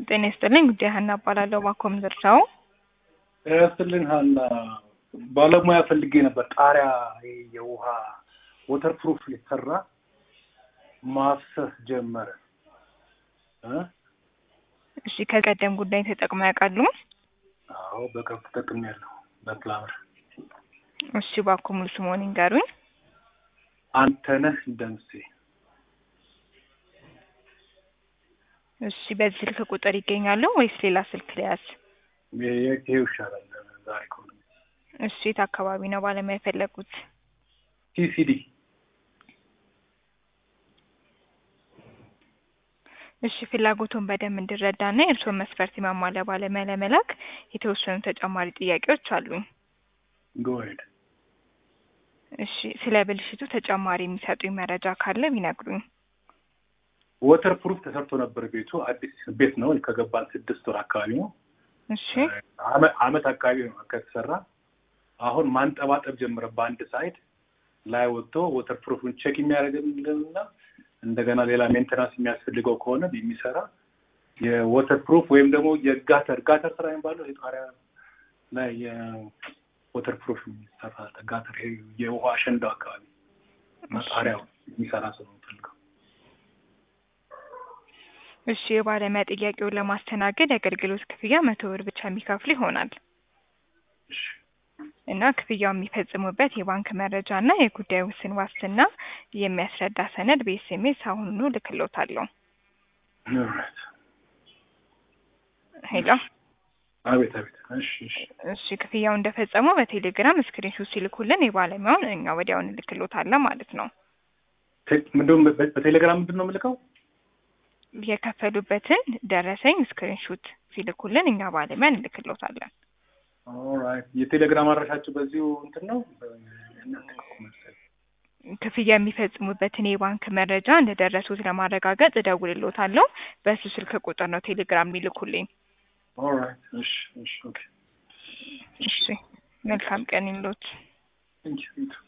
ጤና ይስጥልኝ ጉዳይ ሀና እባላለሁ። ባኮም ዝርሻው ጤና ይስጥልኝ ሀና። ባለሙያ ፈልጌ ነበር። ጣሪያ ይሄ የውሃ ወተር ፕሩፍ ሊሰራ ማፍሰስ ጀመረ እ እሺ ከቀደም ጉዳይ ተጠቅመው ያውቃሉ? አዎ በቅርብ ተጠቅሜያለሁ። በፕላምር እሺ ባኮ ሙሉ ስምዎን ይንገሩኝ? አንተነህ ደምሴ። እሺ በዚህ ስልክ ቁጥር ይገኛሉ ወይስ ሌላ ስልክ ሊያዝ? ይሄው ይሻላል ዛሬ ከሆነ። እሺ የት አካባቢ ነው ባለሙያ የፈለጉት? ቲሲዲ እሺ ፍላጎቱን በደንብ እንድረዳና የእርስዎን መስፈርት የማሟላ ባለሙያ ለመላክ የተወሰኑ ተጨማሪ ጥያቄዎች አሉኝ። ጎሄድ እሺ ስለ ብልሽቱ ተጨማሪ የሚሰጡኝ መረጃ ካለ ቢነግሩኝ። ወተር ፕሩፍ ተሰርቶ ነበር ቤቱ። አዲስ ቤት ነው ከገባን ስድስት ወር አካባቢ ነው። እሺ አመ- አመት አካባቢ ነው ከተሰራ። አሁን ማንጠባጠብ ጀምረ በአንድ ሳይድ ላይ ወጥቶ ወተር ፕሩፍን ቼክ የሚያደርግልንና እንደገና ሌላ ሜንቴናንስ የሚያስፈልገው ከሆነ የሚሰራ የወተር ፕሩፍ ወይም ደግሞ የጋተር ጋተር ስራ የሚባለው የጣሪያ ላይ የወተር ፕሩፍ የሚሰራ ጋተር ይሄ የውሃ አሸንዳው አካባቢ ጣሪያው የሚሰራ ሰው ነው የምፈልገው። እሺ የባለሙያ ጥያቄውን ለማስተናገድ የአገልግሎት ክፍያ መቶ ብር ብቻ የሚከፍሉ ይሆናል እሺ እና ክፍያው የሚፈጽሙበት የባንክ መረጃ እና የጉዳይ ውስን ዋስትና የሚያስረዳ ሰነድ በኤስኤምኤስ አሁኑኑ ልክሎታለሁ። ኦልራይት። ሄሎ አቤት አቤት። እሺ እሺ እሺ ክፍያው እንደፈጸሙ በቴሌግራም ስክሪንሾት ሲልኩልን የባለሙያውን እኛ ወዲያውን እንልክሎታለን ማለት ነው። ቴ- ምንድነው በ- በቴሌግራም ምንድን ነው የምልከው? የከፈሉበትን ደረሰኝ ስክሪንሾት ሲልኩልን እኛ ባለሙያ እንልክሎታለን። ኦልራይት። የቴሌግራም አድራሻችሁ በዚሁ እንትን ነው እናንተ እኮ መሰለኝ። ክፍያ የሚፈጽሙበትን የባንክ መረጃ እንደደረሱት ለማረጋገጥ እደውልሎታለሁ። በእሱ ስልክ ቁጥር ነው ቴሌግራም የሚልኩልኝ። ኦልራይት። እሺ እሺ ኦኬ እሺ መልካም ቀን ይምሎት። ቴንክ ዩ